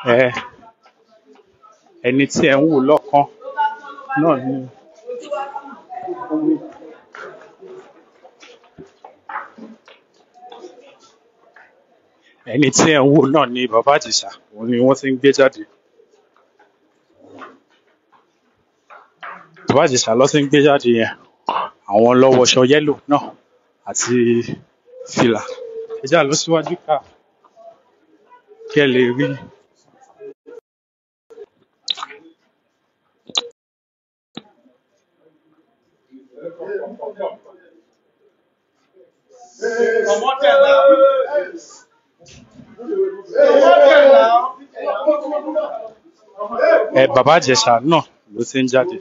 ẹ ẹni tí ẹ ń wò lọ́ọ̀kan náà ni ẹni tí ẹ ń wò náà ni bàbá Ìjẹ̀ṣà òun ni wọ́n ti ń gbé jáde bàbá Ìjẹ̀ṣà ló ti ń gbé jáde yẹn àwọn ló wọṣọ yẹ́lò náà àti fìlà ẹ já lọ síwájú ká kí ẹ lè rí ẹ bàbá Ìjẹ̀ṣà náà ló ti ń jáde.